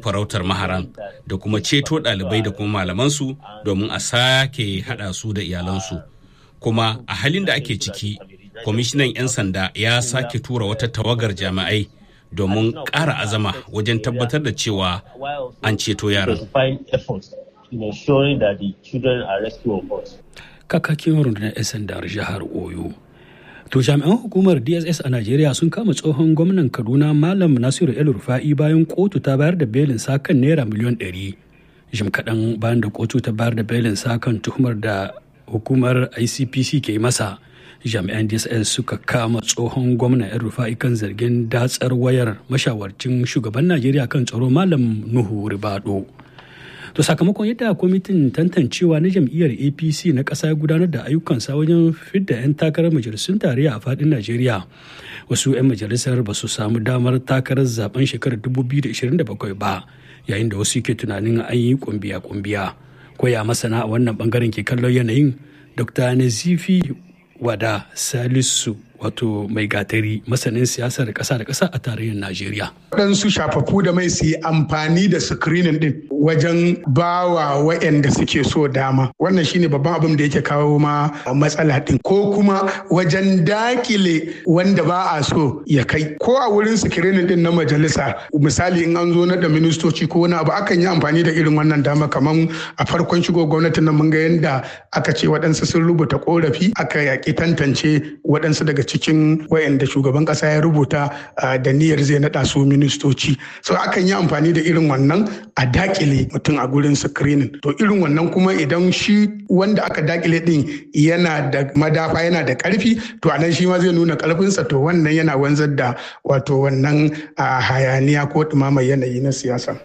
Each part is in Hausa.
farautar maharan da kuma ceto ɗalibai da kuma malamansu domin a sake haɗa su da iyalansu kuma a halin da ake ciki kwamishinan 'yan sanda ya sake tura wata tawagar jami'ai domin ƙara azama wajen tabbatar da cewa an ceto yaran kakakin rundunar 'yan sandar jihar oyo To jami'an hukumar DSS a Najeriya sun kama tsohon gwamnan Kaduna Malam Nasiru El Rufa'i bayan kotu ta bayar da belin sa kan naira miliyon ɗari. Jim kaɗan bayan da kotu ta bayar da belin sa kan tuhumar da hukumar ICPC ke masa. Jami'an DSS suka kama tsohon gwamnan El Rufa'i kan zargin datsar wayar mashawarcin shugaban Najeriya kan tsaro Malam Nuhu Ribado. To sakamakon yadda kwamitin tantancewa na jam'iyyar APC na ƙasa ya gudanar da ayyukansa wajen fidda 'yan takarar majalisun tarayya a faɗin Najeriya. Wasu 'yan majalisar ba su samu damar takarar zaben shekarar 2027 ba, yayin da wasu ke tunanin an yi kumbiya-kumbiya. Koya masana a wannan bangaren ke kallon yanayin Dr. Nazifi Wada Salisu wato mai gatari masanin siyasar ƙasa da ƙasa a tarayyar Najeriya. Waɗansu shafafu da mai su yi amfani da screening din wajen bawa waɗanda suke so dama. Wannan shine babban abin da yake kawo ma matsala din. Ko kuma wajen dakile wanda ba a so ya kai. Ko a wurin screening din na majalisa misali in an zo na da ministoci ko wani abu akan yi amfani da irin wannan dama kamar a farkon shigo gwamnatin nan mun ga yadda aka ce waɗansu sun rubuta korafi aka yaƙi tantance waɗansu daga cikin wayanda shugaban kasa ya rubuta da niyyar zai naɗa su ministoci so akan yi amfani da irin wannan a dakile mutum a gurin screening to irin wannan kuma idan shi wanda aka dakile din yana da madafa yana da karfi to anan shi ma zai nuna karfinsa to wannan yana wanzar da wato wannan hayaniya ko ɗumamar yanayi na siyasa.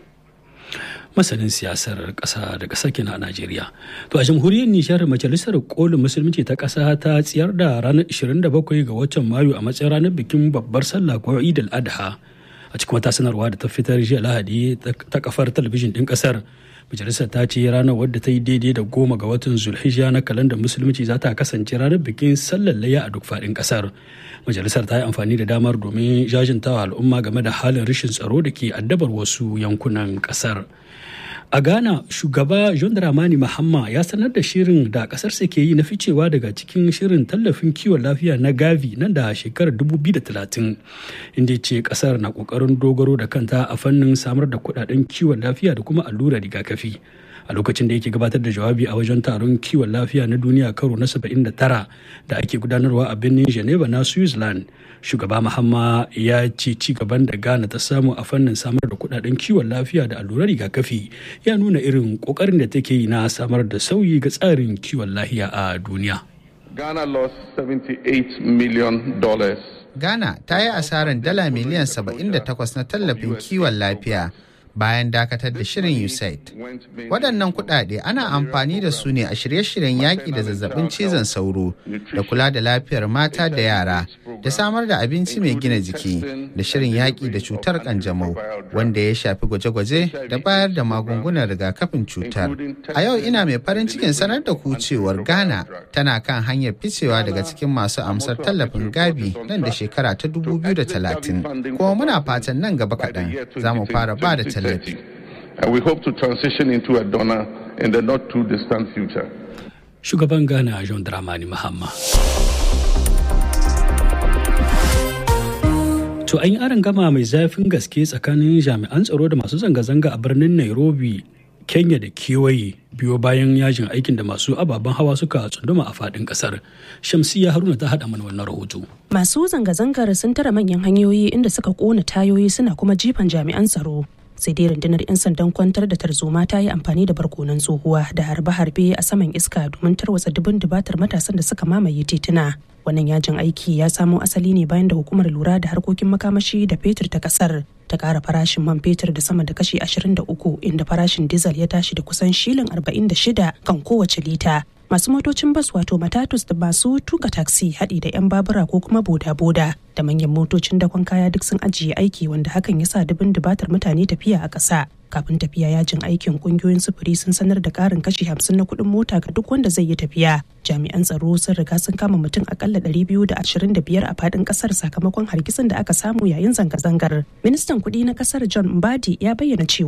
masanin siyasar ƙasa da ƙasa kenan a Najeriya. To a jamhuriyar Nijar majalisar kolin musulunci ta ƙasa ta tsayar da ranar 27 ga watan Mayu a matsayin ranar bikin babbar sallah ko Eid al-Adha. A cikin wata sanarwa da ta fitar jiya Lahadi ta kafar talabijin ɗin ƙasar. Majalisar ta ce ranar wadda ta yi daidai da goma ga watan Zulhijja na kalandar musulunci za ta kasance ranar bikin sallar layya a duk faɗin ƙasar. Majalisar ta yi amfani da damar domin jajintawa al'umma game da halin rashin tsaro da ke addabar wasu yankunan ƙasar. A Ghana, shugaba John Dramani Mahama ya sanar da shirin da kasarsa ke yi na ficewa daga cikin shirin tallafin kiwon lafiya na Gavi nan da shekarar 2030, inda ce kasar na kokarin dogaro da kanta a fannin samar da kudaden kiwon lafiya da kuma allurar rigakafi. a lokacin da yake gabatar da jawabi a wajen taron kiwon lafiya na duniya karo na 79 da ake gudanarwa a birnin geneva na switzerland shugaba mahamma ya ce ci gaban da ghana ta samu a fannin samar da kudaden kiwon lafiya da allurar rigakafi ya nuna irin kokarin da take yi na samar da sauyi ga tsarin kiwon lafiya a duniya Ghana lost 78 million dollars. Ghana ta yi asarar dala miliyan 78 na tallafin kiwon lafiya bayan dakatar da shirin USAID. Waɗannan kuɗaɗe ana amfani da su ne a shirye-shiryen yaƙi da zazzabin cizon sauro da kula da lafiyar mata da yara da samar da abinci mai gina jiki da shirin yaƙi da cutar ƙanjamau wanda ya shafi gwaje-gwaje da bayar da magungunan rigakafin cutar. A yau ina mai farin cikin sanar da ku cewar Ghana tana kan hanyar ficewa daga cikin masu amsar tallafin Gavi nan da shekara ta 2030. Kuma muna fatan nan gaba kaɗan za mu fara ba da tallafi. And we hope to transition into a donor in the not too distant future. Shugaban Ghana John Dramani Mahama. To an yi aron gama mai zafin gaske tsakanin jami'an tsaro da masu zanga-zanga a birnin Nairobi, Kenya da kewaye biyo bayan yajin aikin da masu ababen hawa suka tsunduma a faɗin ƙasar. Shamsiya Haruna ta haɗa mana wannan rahoto. Masu zanga-zangar sun tara manyan hanyoyi inda suka ƙona tayoyi suna kuma jifan jami'an tsaro. sai dai rundunar 'yan sandan kwantar da tarzoma ta yi amfani da barkonan tsohuwa da harbe-harbe a saman iska domin tarwatsa dubin dubatar matasan da suka mamaye tituna wannan yajin aiki ya samo asali ne bayan da hukumar lura da harkokin makamashi da fetur ta kasar ta kara farashin man fetur da sama da kashi 23 inda farashin dizal ya tashi da kusan shilin 46 kan kowace lita masu motocin bas wato matatus da masu tuka taksi haɗi da 'yan babura ko kuma boda-boda da manyan motocin dakon kaya duk sun ajiye aiki wanda hakan ya sa dubin dubatar mutane tafiya a ƙasa kafin tafiya yajin aikin kungiyoyin sufuri sun sanar da ƙarin kashi hamsin na kuɗin mota ga duk wanda zai yi tafiya jami'an tsaro sun riga sun kama mutum akalla biyar a faɗin ƙasar sakamakon hargitsin da aka samu yayin zanga-zangar ministan kuɗi na ƙasar john mbadi ya bayyana cewa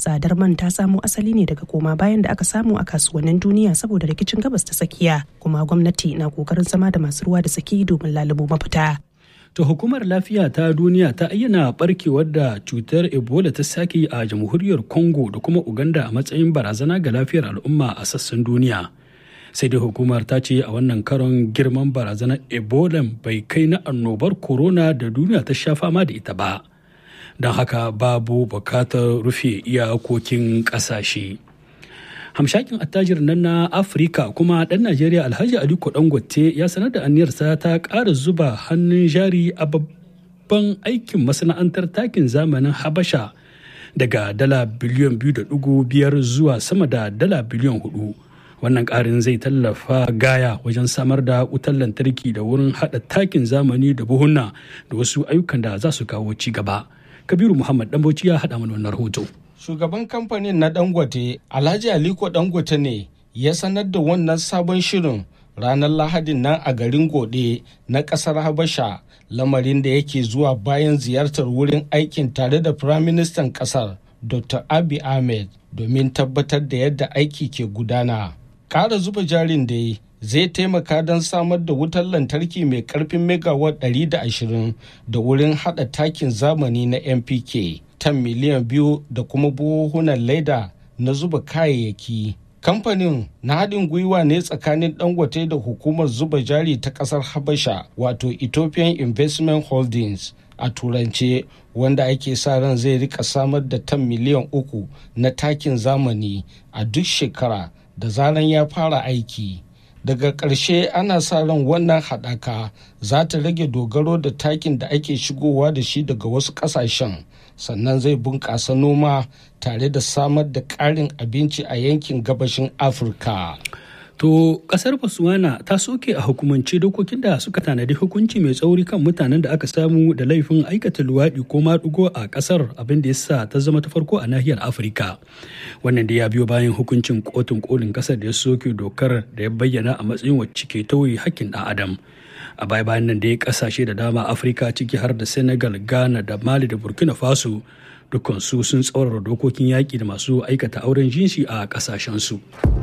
tsadar man ta samo asali ne daga koma bayan da aka samu a kasuwannin duniya saboda rikicin gabas ta tsakiya kuma gwamnati na kokarin zama da masu ruwa da tsaki domin lalubo mafita. To hukumar lafiya ta duniya ta ayyana barkewar da cutar Ebola ta sake a jamhuriyar Congo da kuma Uganda a matsayin barazana ga lafiyar al'umma a sassan duniya. Sai dai hukumar ta ce a wannan karon girman barazanar Ebola bai kai na annobar corona da duniya ta sha fama da ita ba. Don haka babu bukatar rufe iyakokin ƙasashe. hamshakin attajir nan na afirka kuma dan najeriya alhaji aliko dangote ya sanar da aniyarsa ta ƙara zuba hannun jari a babban aikin masana'antar takin zamanin habasha daga dala biliyan biyu da dugu biyar zuwa sama da dala biliyan hudu wannan ƙarin zai tallafa gaya wajen samar da wutar lantarki da wurin haɗa takin zamani da buhunna da wasu ayyukan da za su kawo ci gaba kabiru muhammad dambauci ya haɗa mana wannan rahoto shugaban kamfanin na dangote alhaji aliko dangote ne ya sanar da wannan sabon shirin ranar lahadin nan a garin gode na kasar habasha lamarin da yake zuwa bayan ziyartar wurin aikin tare da firaministan kasar dr abi ahmed domin tabbatar da yadda aiki ke gudana ƙara zuba jarin da zai taimaka don samar da wutar lantarki mai karfin megawatt 120 da wurin hada takin zamani na mpk tan miliyan biyu da kuma buhuhunan leda na zuba kayayyaki. Kamfanin na haɗin gwiwa ne tsakanin Dangote da hukumar zuba jari ta ƙasar Habasha wato Ethiopian Investment Holdings a turance wanda ake sa ran zai rika samar da tan miliyan uku na takin zamani a duk shekara da zaran ya fara aiki. daga ƙarshe ana sa ran wannan haɗaka za ta rage dogaro da takin da ake shigowa da shi daga wasu ƙasashen sannan zai bunƙasa noma tare da samar da ƙarin abinci a yankin gabashin afirka To kasar Botswana ta soke a hukumance dokokin da suka tanadi hukunci mai tsauri kan mutanen da aka samu da laifin aikata luwaɗi ko maɗigo a kasar abin da ya sa ta zama ta farko a nahiyar Afirka. Wannan da ya biyo bayan hukuncin kotun kolin kasar da ya soke dokar da ya bayyana a matsayin wacce ke tauye hakkin ɗan adam. A baya bayan nan da ya kasashe da dama Afirka ciki har da Senegal, Ghana da Mali da Burkina Faso dukkansu sun tsaurara dokokin yaƙi da masu aikata auren jinsi a ƙasashensu.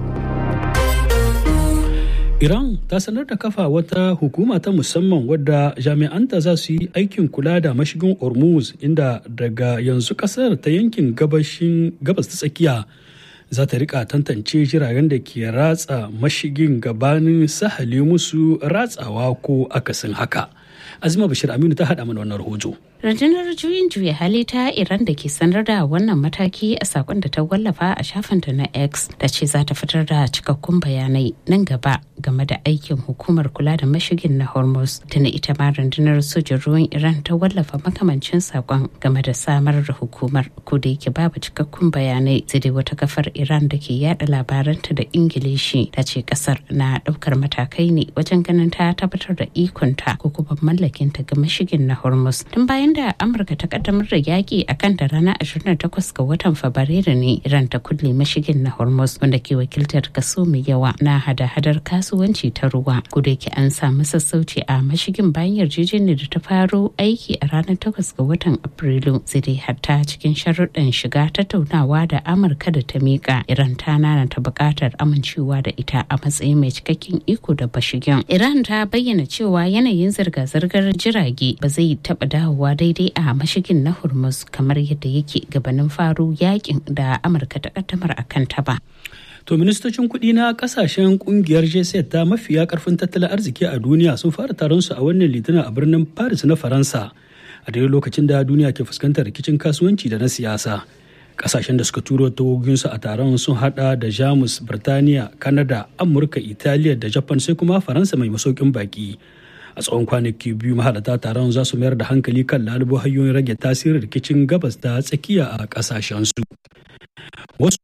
Iran ta sanar da kafa wata hukuma ta musamman wadda jami'anta za su yi aikin kula da mashigin Hormuz inda daga yanzu kasar ta yankin gabashin gabas ta tsakiya za ta rika tantance jiragen da ke ratsa mashigin gabanin sahale musu ratsawa ko akasin haka. Azima Bashir Aminu ta haɗa mana wannan rahoto. rundunar juyin juya hali ta iran da ke sanar da wannan mataki a sakon da ta wallafa a shafinta na x da ce za ta fitar da cikakkun bayanai nan gaba game da aikin hukumar kula da mashigin na hormuz tana ita ma rundunar sojin ruwan iran ta wallafa makamancin sakon game da samar da hukumar ko da yake babu cikakkun bayanai sai dai wata kafar iran da ke yada labaranta da ingilishi ta ce kasar na daukar matakai ne wajen ganin ta tabbatar da ikonta ko kuma mallakinta ga mashigin na hormuz tun bayan bayan da amurka ta kaddamar da yaƙi a kan da ranar 28 ga watan fabrairu ne iran ta kulle mashigin na hormuz wanda ke wakiltar kaso mai yawa na hada-hadar kasuwanci ta ruwa da yake an samu sassauci a mashigin bayan yarjejeniyar da ta faro aiki a ranar 8 ga watan afrilu sai dai hatta cikin sharuɗan shiga tattaunawa da amurka da ta miƙa iran ta nana ta buƙatar amincewa da ita a matsayin mai cikakken iko da bashigin iran ta bayyana cewa yanayin zirga-zirgar jirage ba zai taɓa dawowa daidai a mashigin na hormuz kamar yadda yake gabanin faru yakin da amurka ta kaddamar a kanta ba To ministocin kuɗi na kasashen kungiyar G7 ta mafiya karfin tattalin arziki a duniya sun fara taron su a wannan litinin a birnin Paris na Faransa a daidai lokacin da duniya ke fuskantar rikicin kasuwanci da na siyasa. Kasashen da suka turo tawoginsu a taron sun hada da Jamus, Birtaniya, Kanada, Amurka, Italiya da Japan sai kuma Faransa mai masaukin baki. a tsawon kwanaki biyu mahalarta taron za su mayar da hankali kan lalubo hanyoyin rage tasirin rikicin gabas da tsakiya a kasashensu wasu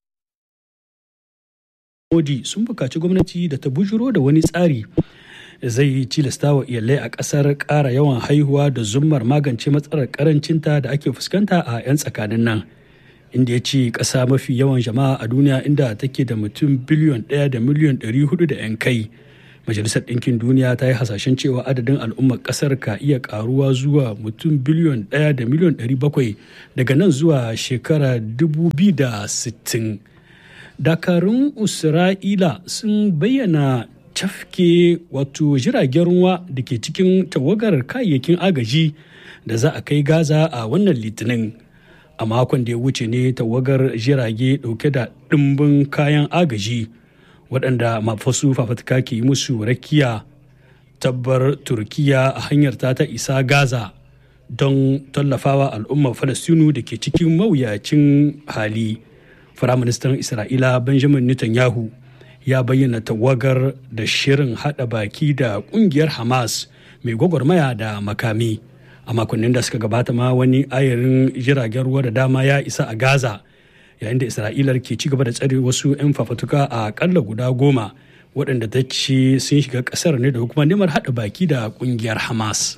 modi sun bukaci gwamnati da ta bujuro da wani tsari zai tilasta wa iyalai a ƙasar ƙara yawan haihuwa da zummar magance matsalar ƙarancinta da ake fuskanta a 'yan tsakanin nan inda ya ce ƙasa mafi yawan jama'a a duniya inda take da mutum biliyon ɗaya da miliyon ɗari hudu da 'yan kai majalisar ɗinkin duniya ta yi hasashen cewa adadin al'ummar ƙasar ka iya ƙaruwa zuwa mutum biliyon ɗaya da miliyon ɗari bakwai daga nan zuwa shekara dubu biyu da sittin dakarun isra'ila sun bayyana cafke wato jiragen ruwa da ke cikin tawagar kayayyakin agaji da za a kai gaza a wannan litinin a makon da ya wuce ne tawagar jirage dauke da ɗimbin kayan agaji waɗanda mafasu fafatka ke yi musu rakiya tabbar turkiya a hanyar ta ta isa gaza don tallafawa al'ummar falastinu da ke cikin mawuyacin hali firaministan isra'ila benjamin netanyahu ya bayyana tawagar da shirin hada baki da kungiyar hamas mai gwagwarmaya da makami a makonnin da suka gabata ma wani ayarin jiragen ruwa da dama ya isa a gaza yayin da isra'ilar ke ci gaba da tsare wasu 'yan fafatuka a kalla guda goma waɗanda ta ce sun shiga ƙasar ne da kuma neman haɗa baki da ƙungiyar hamas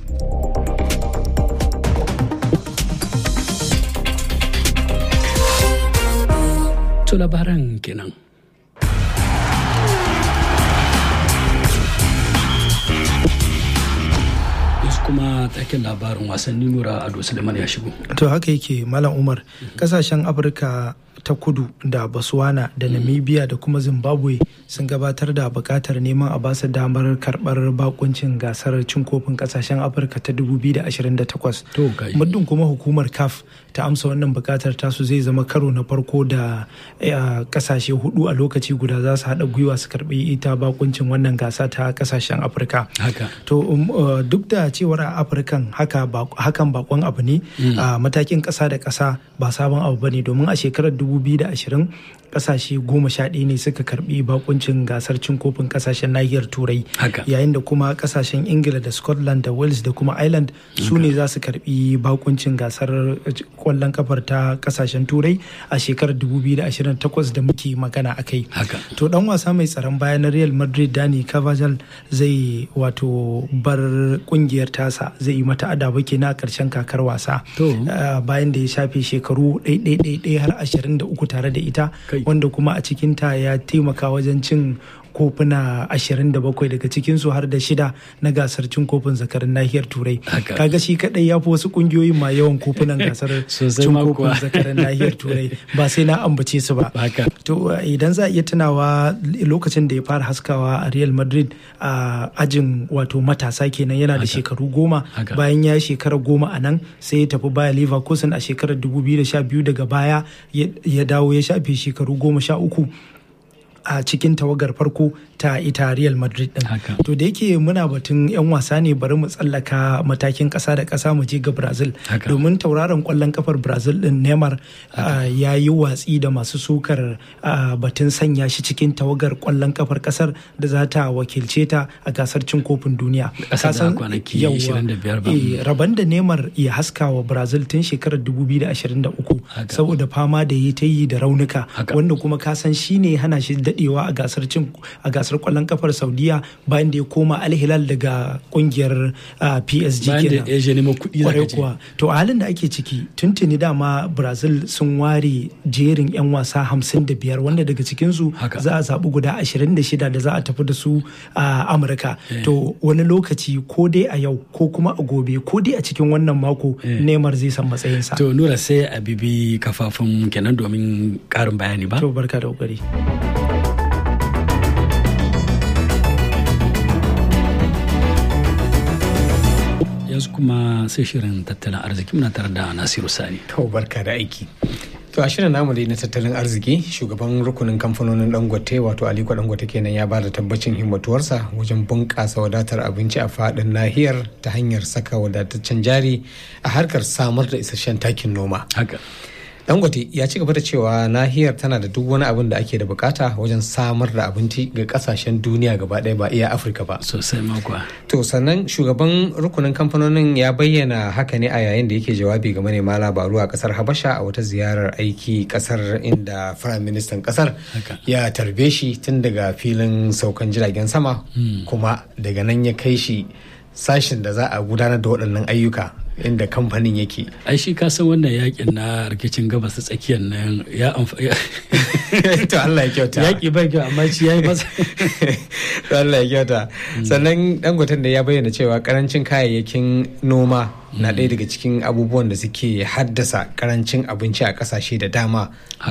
to labaran kenan kuma taken labarin wasanni nura ado suleiman ya shigo to haka yake malam umar kasashen afirka ta kudu da botswana da namibia da kuma zimbabwe sun gabatar da bukatar neman a basu damar karbar bakuncin gasar cin kofin kasashen afirka ta 2028 muddin kuma hukumar caf ta amsa wannan bukatar tasu zai zama karo na farko da kasashe hudu a lokaci guda za su haɗa gwiwa su karbi ita bakuncin wannan gasa ta kasashen afirka to duk da cewar a afirkan hakan bakon abu ne a matakin ƙasa da ƙasa ba sabon abu ba ne domin a shekarar 2020 kasashe goma sha ɗaya ne suka karbi bakuncin gasar cin kofin kasashen nahiyar turai yayin da kuma kasashen ingila da scotland da wales da kuma ireland su ne za su karbi bakuncin gasar kwallon kafar ta kasashen turai a shekarar 2028 da muke magana a kai to dan wasa mai tsaron baya na real madrid dani cavajal zai wato bar kungiyar tasa zai yi mata adaba kenan a karshen kakar wasa bayan da ya shafe shekaru ɗaiɗaiɗaiɗai har 23 tare da ita wanda kuma a cikinta ya taimaka wajen cin kofuna 27 daga cikinsu har da shida na gasar cin kofin zakarin nahiyar turai kaga shi kadai ya fi wasu kungiyoyin ma yawan kofunan gasar cin kofin zakarin nahiyar turai ba sai na ambace su ba to idan za a iya tunawa lokacin da ya fara haskawa a real madrid a ajin wato matasa kenan yana da shekaru goma bayan ya shekara goma a nan sai ya tafi baya leverkusen a shekarar 2012 daga baya ya dawo ya shafe shekaru goma sha uku a cikin tawagar farko ta ita Real Madrid din. To da yake muna batun 'yan wasa ne bari mu tsallaka matakin ƙasa da ƙasa mu je ga Brazil. Domin tauraron ƙwallon kafar Brazil din Neymar ya yi watsi da masu sukar batun sanya shi cikin tawagar ƙwallon kafar ƙasar da za ta wakilce ta a gasar cin kofin duniya. Kasan Rabon da Neymar ya haska wa Brazil tun shekarar 2023 saboda fama da yi ta yi da raunuka wanda kuma kasan shi ne hana shi dadewa a gasar cin a gasar kwallon kafar saudiya bayan da ya koma alhilal daga kungiyar psg kenan bayan da ya nemo kuɗi kuwa to a halin da ake ciki tuntuni dama brazil sun ware jerin yan wasa 55 wanda daga cikinsu za a zaɓi guda 26 da za a tafi da su a amurka to wani lokaci ko dai a yau ko kuma a gobe ko dai a cikin wannan mako neymar zai san matsayinsa to nura sai a bibi kafafun kenan domin ƙarin bayani ba to barka da kokari yanzu kuma sai shirin tattalin arziki muna tare da nasiru sani to barka da aiki to a shirin namu dai na tattalin arziki shugaban rukunin kamfanonin dangote wato aliko dangote kenan ya ba da tabbacin himmatuwarsa wajen bunƙasa wadatar abinci a faɗin nahiyar ta hanyar saka wadataccen jari a harkar samar da isasshen takin noma haka dangote ya ci gaba da cewa nahiyar tana da duk wani abin da ake da bukata wajen samar da abinci ga kasashen duniya gaba ɗaya ba iya afirka ba sosai makwa to sannan shugaban rukunin kamfanonin ya bayyana haka ne a yayin da yake jawabi ga manema labaru a kasar habasha a wata ziyarar aiki kasar inda firayim ministan kasar ya tarbe shi tun daga filin saukan jiragen sama kuma daga nan ya kai shi sashen da za a gudanar da waɗannan ayyuka inda kamfanin yake ai shi ka san wannan yakin na rikicin gabas ta tsakiyar nan ya amfani to Allah ya kyauta yaki bai kyau amma shi yayi masa to Allah ya kyauta sannan dangoten da ya bayyana cewa karancin kayayyakin noma na ɗaya daga cikin abubuwan da suke haddasa karancin abinci a ƙasashe da dama